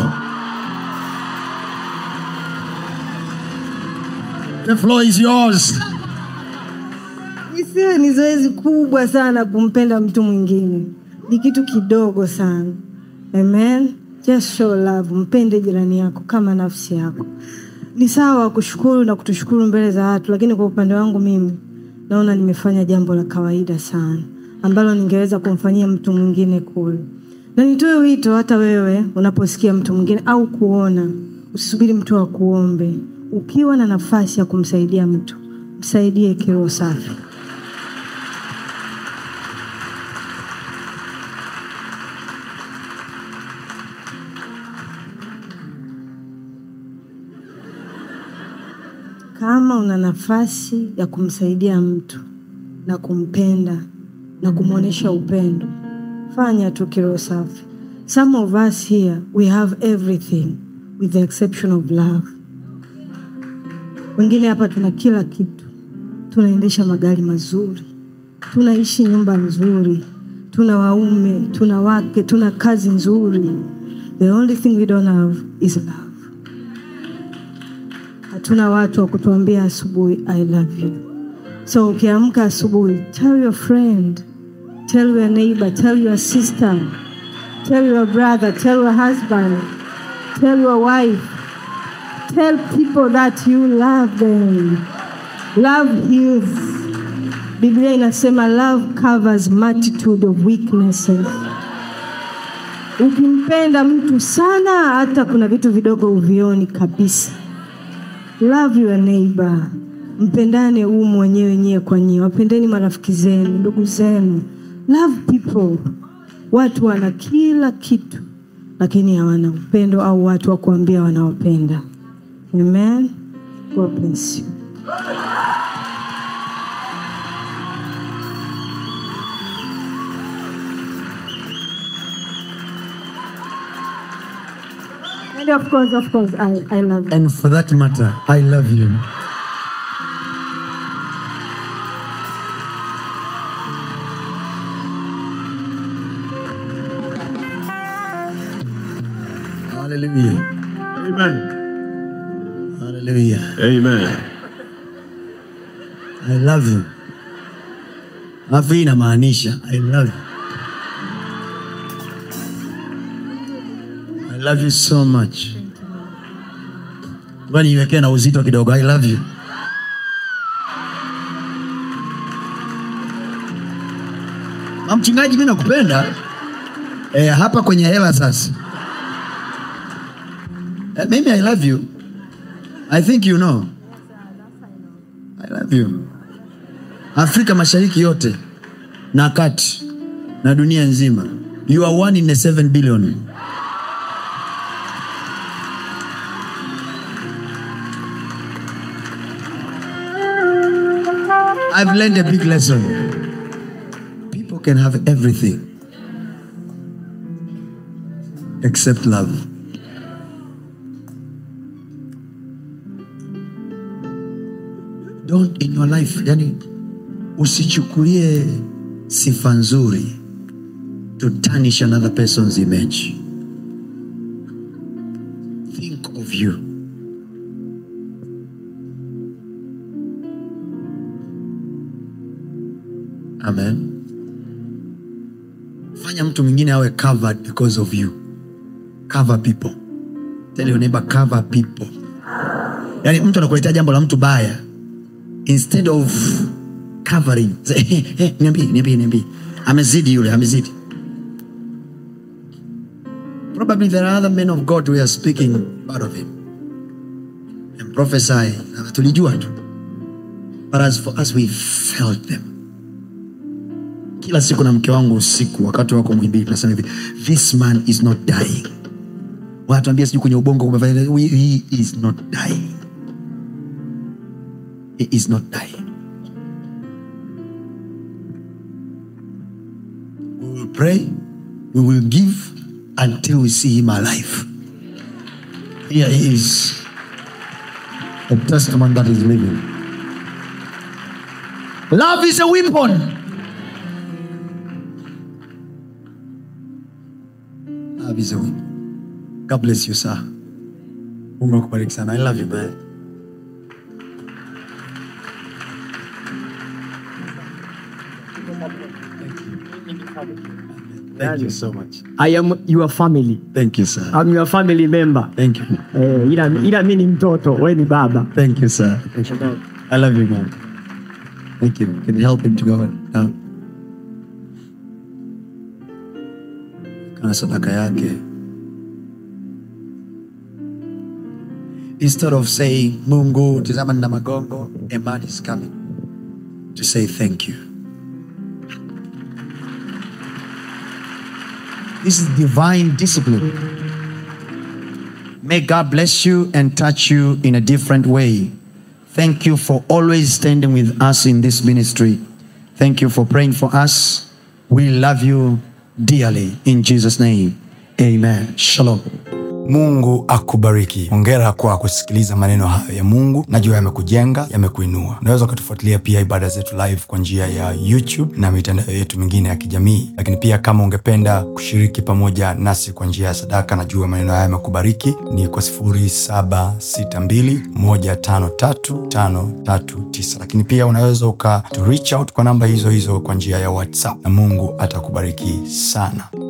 the floor is yours isiwe ni zoezi kubwa sana kumpenda mtu mwingine, ni kitu kidogo sana. Amen. Just show love, mpende jirani yako kama nafsi yako. Ni sawa kushukuru na kutushukuru mbele za watu, lakini kwa upande wangu mimi naona nimefanya jambo la kawaida sana ambalo ningeweza kumfanyia mtu mwingine kule. na nitoe wito hata wewe unaposikia mtu mwingine au kuona usisubiri mtu akuombe ukiwa na nafasi ya kumsaidia mtu msaidie kiroho safi kama una nafasi ya kumsaidia mtu na kumpenda na kumwonyesha upendo fanya tu kiroho safi some of us here we have everything with the exception of love wengine hapa tuna kila kitu tunaendesha magari mazuri tunaishi nyumba nzuri tuna waume tuna wake tuna kazi nzuri the only thing we don't have is love hatuna watu wa kutuambia asubuhi i love you so ukiamka asubuhi tell your friend tell your neighbor tell your sister tell your brother tell your husband tell your wife tell people that you love them love heals biblia inasema love covers multitude of weaknesses ukimpenda mtu sana hata kuna vitu vidogo uvioni kabisa love your neighbor mpendane huu mwenyewe nyie kwa nyie wapendeni marafiki zenu ndugu zenu love people watu wana kila kitu lakini hawana upendo au watu wa kuambia wanawapenda amen god bless you and of course of course i, I love you And for that matter, I love you. Hallelujah. Amen. Hallelujah. Amen. I love you. Alafu hii inamaanisha I love you. I love you so much. Ngoja niiwekee na uzito kidogo. I love you. Ma mchungaji, mimi nakupenda. Eh, hapa kwenye hela sasa. Eh, mimi I love you. I think you know. I love you. Afrika Mashariki yote na kati na dunia nzima. You are one in a seven billion. I've learned a big lesson. People can have everything except love. Don't in your life, yani usichukulie sifa nzuri to tarnish another person's image. Think of you. Amen. Fanya mtu mwingine awe covered because of you. Cover people. Tell your neighbor cover people. Yaani mtu anakuletea jambo la mtu baya instead of covering say, hey, hey, niambie niambie niambie amezidi yule amezidi probably there are other men of god who are speaking part of him and prophesy Na tulijua tu but as for us we felt them kila siku na mke wangu usiku wakati wako mwimbili tunasema hivi this man is not dying wanatuambia sijui kwenye ubongo kumefanya he he is not dying he is not dying we will pray we will give until we see him alive here he is a testament that is living love is a weapon love is a weapon god bless you sir mungu akubariki sana i love you man Thank you so much. I am your family. Thank you, sir. I'm your family member. Thank you. Eh, ila, ila mi ni mtoto, we ni baba. Thank you, sir. I love you, man. Thank you. Can you help him to go down? kana sadaka yake instead of saying mungu tizama nina magongo a man is coming to say thank you this is divine discipline may god bless you and touch you in a different way thank you for always standing with us in this ministry thank you for praying for us we love you dearly in jesus name amen shalom mungu akubariki ongera kwa kusikiliza maneno hayo ya mungu najua yamekujenga yamekuinua unaweza ukatufuatilia pia ibada zetu live kwa njia ya youtube na mitandao yetu mingine ya kijamii lakini pia kama ungependa kushiriki pamoja nasi kwa njia ya sadaka najua maneno haya yamekubariki ni kwa 762153539 lakini pia unaweza uka to reach out kwa namba hizo hizo kwa njia ya whatsapp na mungu atakubariki sana